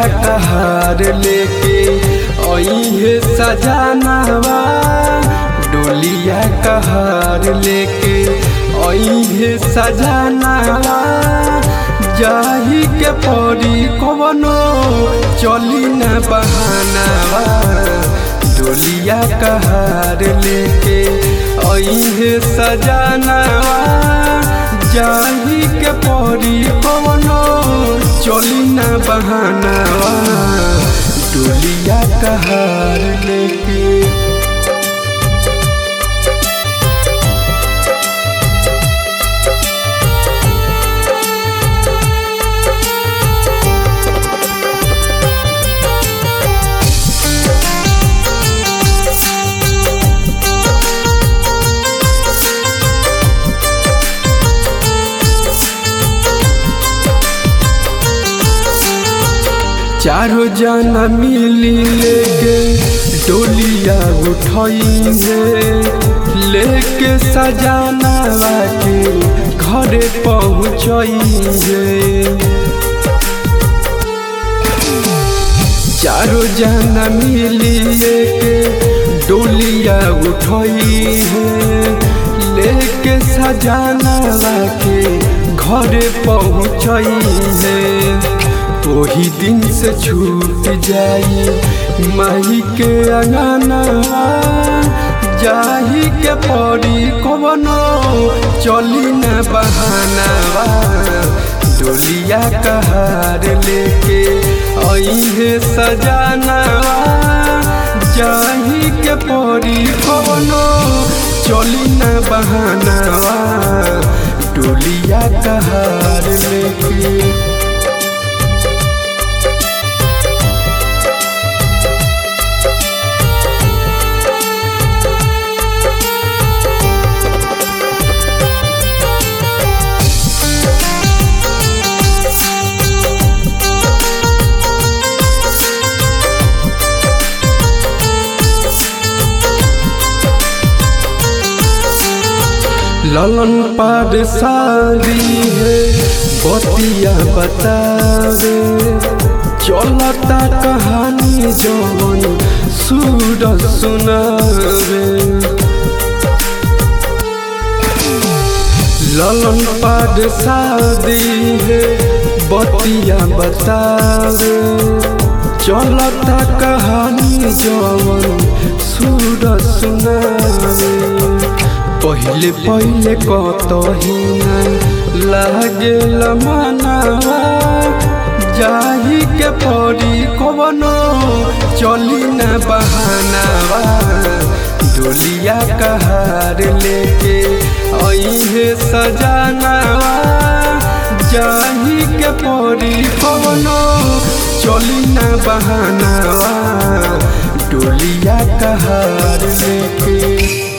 कहार लेके अहे सजानावा डोलिया कहार लेके अहे सजानावा जाही के परी कवनो चली न बहानावा डोलिया कहार लेके अहे सजानावा जाही के परी कवनो चली न बहानावा डोलिया कहार लेके चारों जना मिली लेके डोलिया उठाइए लेके सजाना के घरे पहुँचाइए चारों जना मिली लेके डोलिया उठाइए लेके सजाना के घरे पहुँचाइए वही दिन से छूट जाई माही के अंगना जाही के पड़ी कवनो चली न बहानावा डोलिया कहार लेके अहे सजानावा जाही के पड़ी कवनो चली न बहानावा डोलिया कहार लेके ललन पार सारी है बतिया बतावे चलता कहानी जवन सूर सुनावे ललन पार शादी है बतिया बतावे चलता कहानी जवन सूर सुनावे पहिले पहिले कतहिना लागे मनावा जाही के परी कवनो चली न बहानावा डोलिया कहार लेके अहे सजानावा जाही के परी कवनो चली न बहानावा डोलिया कहार लेके